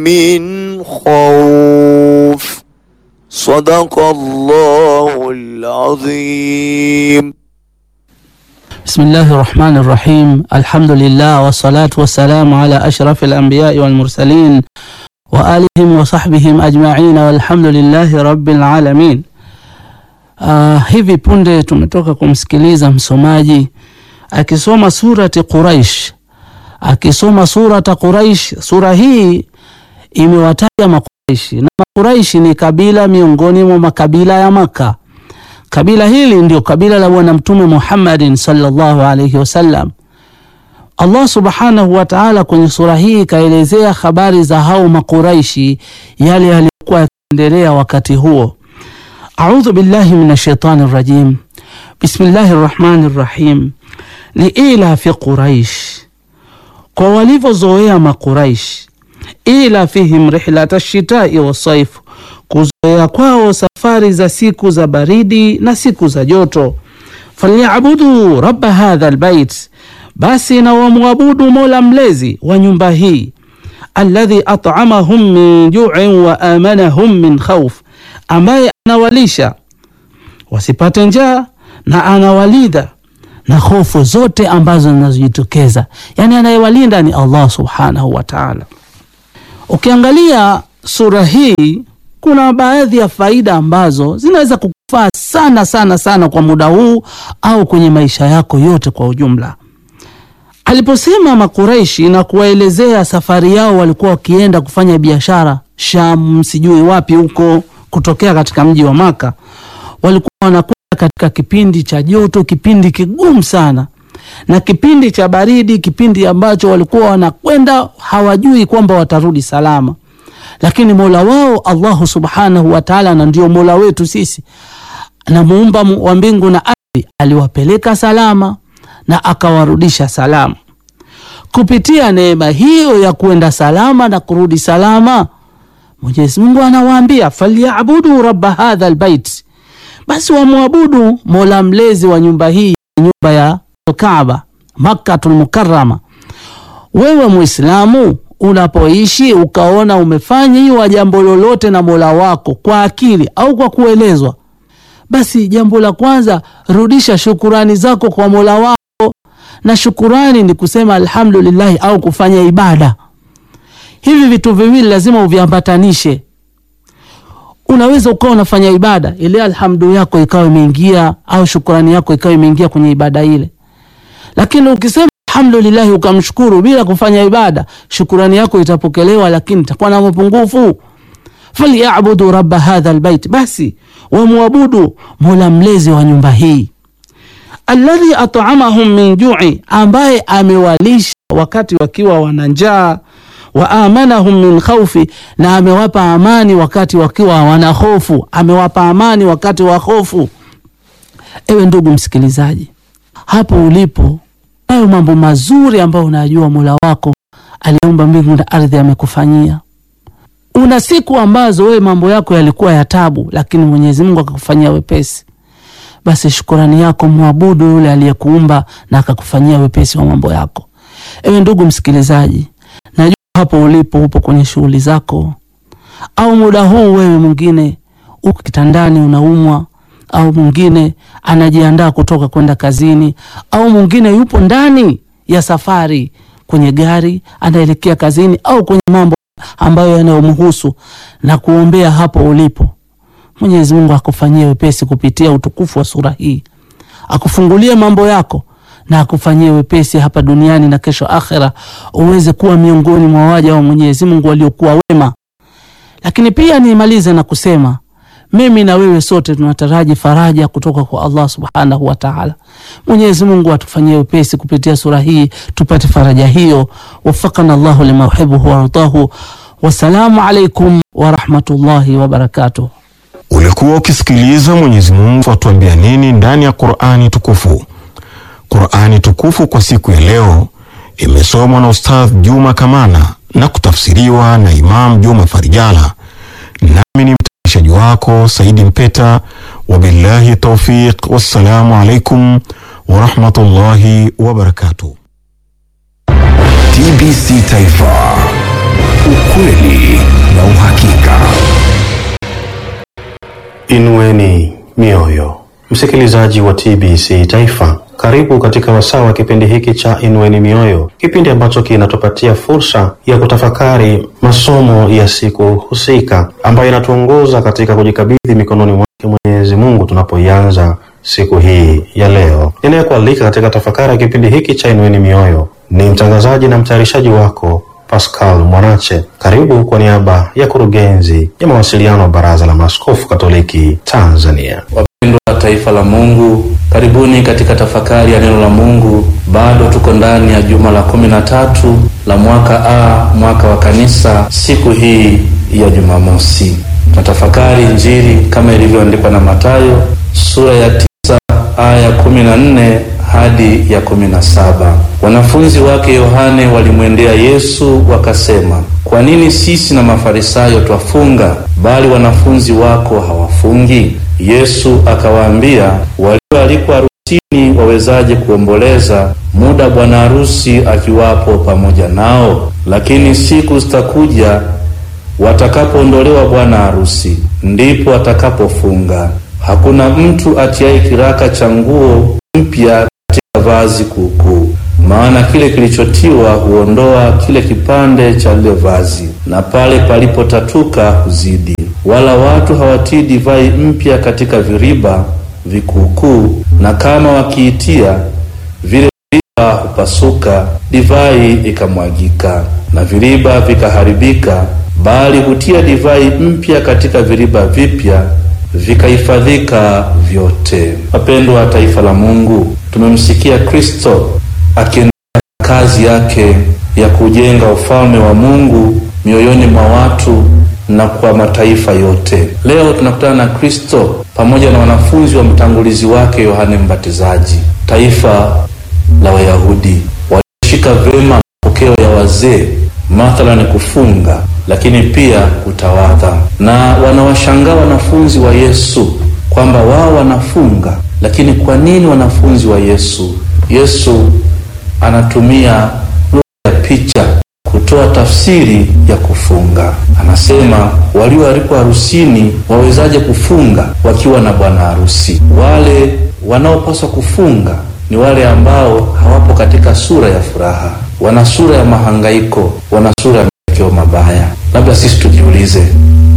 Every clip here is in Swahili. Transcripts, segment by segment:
من خوف صدق الله العظيم بسم الله الرحمن الرحيم الحمد لله والصلاة والسلام على أشرف الأنبياء والمرسلين وآلهم وصحبihim ajma'in walhamdulillahi rabbil alamin. Uh, hivi punde tumetoka kumsikiliza msomaji akisoma surati Quraish, akisoma surata Quraish. Sura hii imewataja Makuraishi na Makuraishi ni kabila miongoni mwa makabila ya Maka. Kabila hili ndio kabila la Bwana Mtume Muhammadin sallallahu alayhi wasallam. Allah subhanahu wa ta'ala kwenye sura hii ikaelezea habari za hao Makuraishi, yale yaliyokuwa yakiendelea wakati huo. A'udhu billahi minash shaitani rajim. Bismillahir rahmanir rahim. Liila fi Quraish, kwa walivyozoea Makuraish, ila fihim rihlata shitai wasaif, kuzoea kwao safari za siku za baridi na siku za joto. Falyabudu rabba hadha albayt, basi na wamwabudu mola mlezi wa nyumba hii. Alladhi at'amahum min ju'in wa amanahum min khawf, ambaye anawalisha wasipate njaa na anawalinda na hofu zote ambazo zinazojitokeza. Yani anayewalinda ni Allah subhanahu wa ta'ala. Ukiangalia sura hii kuna baadhi ya faida ambazo zinaweza kukufaa sana sana sana kwa muda huu au kwenye maisha yako yote kwa ujumla. Aliposema Makureishi na kuwaelezea safari yao, walikuwa wakienda kufanya biashara Sham, sijui wapi huko, kutokea katika mji wa Maka, walikuwa wanakwenda katika kipindi cha joto, kipindi kigumu sana, na kipindi cha baridi, kipindi ambacho walikuwa wanakwenda hawajui kwamba watarudi salama lakini mola wao Allahu subhanahu wa taala, na ndio mola wetu sisi na muumba wa mbingu na ardhi, aliwapeleka salama na akawarudisha salama. Kupitia neema hiyo ya kuenda salama na kurudi salama, Mwenyezi Mungu anawaambia falyabudu rabba hadha albayt, basi wamwabudu mola mlezi wa nyumba hii, nyumba ya Kaaba, Makkatul Mukarrama. Wewe Muislamu unapoishi ukaona umefanyiwa jambo lolote na mola wako kwa akili au kwa kuelezwa, basi jambo la kwanza rudisha shukurani zako kwa mola wako, na shukurani ni kusema alhamdulillahi au kufanya ibada. Hivi vitu viwili lazima uviambatanishe. Unaweza ukawa unafanya ibada ile, alhamdu yako ikawa imeingia au shukurani yako ikawa imeingia kwenye ibada ile, lakini ukisema alhamdulillahi ukamshukuru bila kufanya ibada, shukurani yako itapokelewa, lakini itakuwa na mapungufu. Falyabudu rabba hadha albayt, basi wamwabudu mola mlezi wa nyumba hii. Alladhi at'amahum min ju'i, ambaye amewalisha wakati wakiwa wana njaa. Wa amanahum min khawfi, na amewapa amani wakati wakiwa wana hofu, amewapa amani wakati wa hofu. Ewe ndugu msikilizaji, hapo ulipo hayo mambo mazuri ambayo unajua mola wako aliumba mbingu na ardhi amekufanyia. Una siku ambazo wewe mambo yako yalikuwa ya tabu, lakini Mwenyezi Mungu akakufanyia wepesi. Basi shukurani yako mwabudu yule aliyekuumba na akakufanyia wepesi wa mambo yako. Ewe ndugu msikilizaji, najua hapo ulipo upo kwenye shughuli zako, au muda huu wewe mwingine uko kitandani unaumwa au mwingine anajiandaa kutoka kwenda kazini, au mwingine yupo ndani ya safari kwenye gari anaelekea kazini, au kwenye mambo ambayo yanayomhusu, na kuombea hapo ulipo. Mwenyezi Mungu akufanyie wepesi kupitia utukufu wa sura hii, akufungulie mambo yako na akufanyie wepesi hapa duniani na kesho akhera, uweze kuwa miongoni mwa waja wa Mwenyezi Mungu waliokuwa wema. Lakini pia nimalize na kusema mimi na wewe sote tunataraji faraja kutoka kwa Allah subhanahu wa ta'ala. Mwenyezi Mungu atufanyie wepesi kupitia sura hii tupate faraja hiyo. Wafakana Allahu lima yuhibbu wa yardahu. Wassalamu alaikum wa rahmatullahi wa barakatuh. Ulikuwa ukisikiliza Mwenyezi Mungu atuambia nini ndani ya Qur'ani tukufu. Qur'ani tukufu kwa siku ya leo imesomwa na Ustadh Juma Kamana na kutafsiriwa na Imam Juma Farijala, nami ni mtayarishaji wako Saidi Mpeta. Wabillahi taufiq, wassalamu alaikum warahmatullahi wabarakatuh. TBC Taifa, ukweli na uhakika. Inueni mioyo, msikilizaji wa TBC Taifa, karibu katika wasaa wa kipindi hiki cha Inueni Mioyo, kipindi ambacho kinatupatia fursa ya kutafakari masomo ya siku husika ambayo inatuongoza katika kujikabidhi mikononi mwake Mwenyezi Mungu tunapoianza siku hii ya leo. Ninayekualika katika tafakari ya kipindi hiki cha Inueni Mioyo ni mtangazaji na mtayarishaji wako Pascal Mwanache. Karibu kwa niaba ya kurugenzi ya mawasiliano wa Baraza la Maaskofu Katoliki Tanzania. Wapendwa wa taifa la Mungu, karibuni katika tafakari ya neno la Mungu. Bado tuko ndani ya juma la kumi na tatu la mwaka A, mwaka wa kanisa, siku hii ya Jumamosi. Tunatafakari Injili kama ilivyoandikwa na Mathayo sura ya tisa aya ya kumi na nne hadi ya kumi na saba. Wanafunzi wake Yohane walimwendea Yesu wakasema, kwa nini sisi na Mafarisayo twafunga, bali wanafunzi wako hawafungi? Yesu akawaambia, walioalikwa harusini wawezaje kuomboleza muda bwana harusi akiwapo pamoja nao? Lakini siku zitakuja watakapoondolewa bwana harusi, ndipo watakapofunga. Hakuna mtu atiaye kiraka cha nguo mpya katika vazi kuukuu, maana kile kilichotiwa huondoa kile kipande cha lile vazi, na pale palipotatuka huzidi. Wala watu hawatii divai mpya katika viriba vikuukuu, na kama wakiitia, vile viriba hupasuka, divai ikamwagika, na viriba vikaharibika. Bali hutia divai mpya katika viriba vipya vikahifadhika vyote. Wapendwa wa taifa la Mungu, tumemsikia Kristo akiendelea kazi yake ya kujenga ufalme wa Mungu mioyoni mwa watu na kwa mataifa yote. Leo tunakutana na Kristo pamoja na wanafunzi wa mtangulizi wake Yohane Mbatizaji, taifa la Wayahudi walishika vyema mapokeo ya wazee, mathalani kufunga lakini pia kutawadha, na wanawashangaa wanafunzi wa Yesu kwamba wao wanafunga, lakini kwa nini wanafunzi wa Yesu? Yesu anatumia lugha ya picha kutoa tafsiri ya kufunga. Anasema walioalikwa harusini wawezaje kufunga wakiwa na bwana harusi? Wale wanaopaswa kufunga ni wale ambao hawapo katika sura ya furaha, wana sura ya mahangaiko, wana sura ya matokeo mabaya. Labda sisi tujiulize,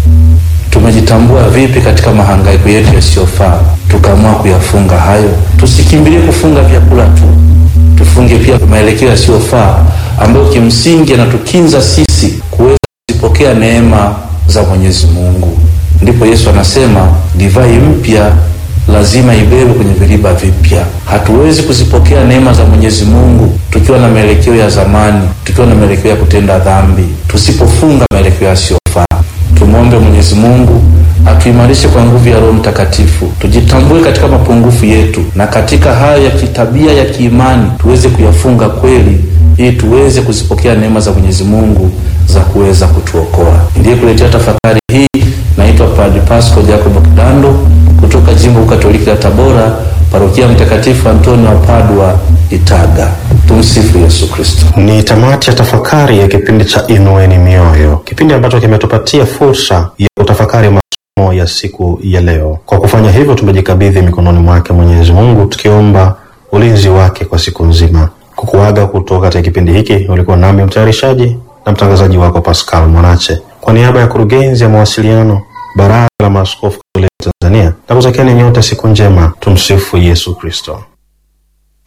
tumejitambua vipi katika mahangaiko yetu yasiyofaa tukaamua kuyafunga hayo? Tusikimbilie kufunga vyakula tu, tufunge pia maelekeo yasiyofaa ambayo kimsingi yanatukinza sisi kuweza kuzipokea neema za Mwenyezi Mungu. Ndipo Yesu anasema divai mpya lazima ibebwe kwenye viriba vipya. Hatuwezi kuzipokea neema za Mwenyezi Mungu tukiwa na maelekeo ya zamani, tukiwa na maelekeo ya kutenda dhambi, tusipofunga maelekeo yasiyofaa. Tumwombe Mwenyezi Mungu atuimarishe kwa nguvu ya Roho Mtakatifu, tujitambue katika mapungufu yetu, na katika hayo ya kitabia ya kiimani tuweze kuyafunga kweli, ili tuweze kuzipokea neema za Mwenyezi Mungu za kuweza kutuokoa. Ndiye kuletea tafakari hii, naitwa Padre Pasco Jacob Kidando kutoka Jimbo Katoliki la Tabora, Parokia Mtakatifu Antonio wa Padua, Itaga. Tumsifu Yesu Kristo. Ni tamati ya tafakari ya kipindi cha Inueni Mioyo, kipindi ambacho kimetupatia fursa ya kutafakari masomo ya siku ya leo. Kwa kufanya hivyo, tumejikabidhi mikononi mwake Mwenyezi Mungu, tukiomba ulinzi wake kwa siku nzima. Kukuaga kutoka katika kipindi hiki, ulikuwa nami mtayarishaji na mtangazaji wako Pascal Mwanache, kwa niaba ya kurugenzi ya mawasiliano Baraza la Maaskofu Katoliki Tanzania, na kutakieni nyote siku njema. Tumsifu Yesu Kristo.